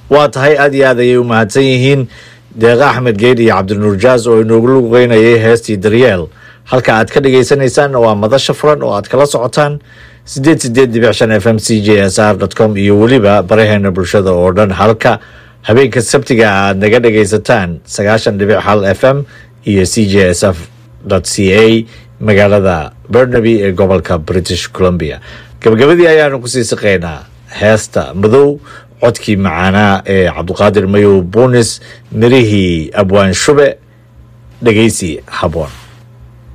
waa tahay aad iyo aad ayay u mahadsan yihiin deeqa axmed geed iyo cabdinuur jaas oo inoogu lugeynayay heestii daryeel halka aad ka dhagaysanaysaan waa madasha furan oo aad kala socotaan sideed sideed dibic shan f m c j s r com iyo weliba baraheena bulshada oo dhan halka habeenka sabtiga aad naga dhagaysataan sagaashan dhibic hal f m iyo c j s f c a magaalada bernaby ee gobolka british columbia gabagabadii ayaanu kusii siqaynaa heesta madow codkii macaanaa ee cabduqaadir mayow buunis mirihii abwaan shube dhegeysi haboon